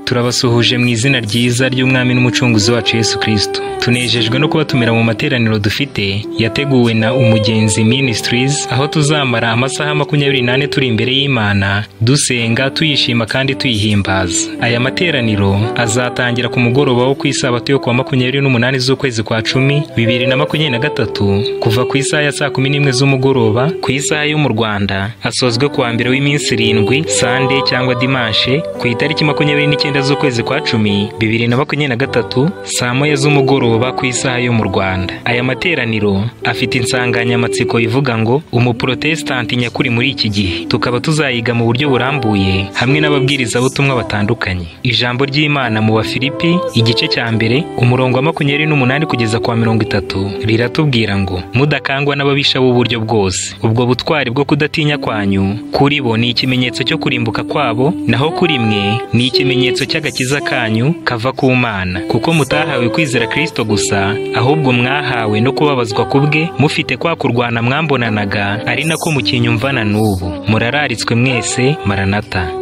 turabasuhuje mu izina ryiza ry'umwami n'umucunguzi wacu yesu kirisito tunejejwe no kubatumira mu materaniro dufite yateguwe na umugenzi ministries aho tuzamara amasaha makumyabiri n'ane turi imbere y'imana dusenga tuyishima kandi tuyihimbaza aya materaniro azatangira ku mugoroba wo ku isabato yo kuwa makumyabiri n'umunani z'ukwezi kwa cumi bibiri na makumyabiri na gatatu kuva ku isaha ya saa kumi n'imwe z'umugoroba ku isaha yo mu rwanda asozwe ku wa mbere w'iminsi irindwi sande cyangwa dimanshe ku itariki makumyabiri n'icyenda z'ukwezi kwa cumi bibiri na makumyabiri na gatatu saa moya z'umugoroba ku isaha yo mu rwanda aya materaniro afite insanganyamatsiko ivuga ngo umuporotesitanti nyakuri muri iki gihe tukaba tuzayiga mu buryo burambuye hamwe n'ababwirizabutumwa batandukanye ijambo ry'imana mu bafilipi igice cya mbere umurongo wa makumyabiri n'umunani kugeza ku wa mirongo itatu riratubwira ngo mudakangwa n'ababisha b'uburyo bwose ubwo butwari bwo kudatinya kwanyu kuri bo ni ikimenyetso cyo kurimbuka kwabo naho kuri mwe ni ikimenyetso cy'agakiza kanyu kava ku mana kuko mutahawe kwizera kirisito gusa ahubwo mwahawe no kubabazwa ku bwe mufite kwa kurwana mwambonanaga ari nako mukinyumvana n'ubu murararitswe mwese maranata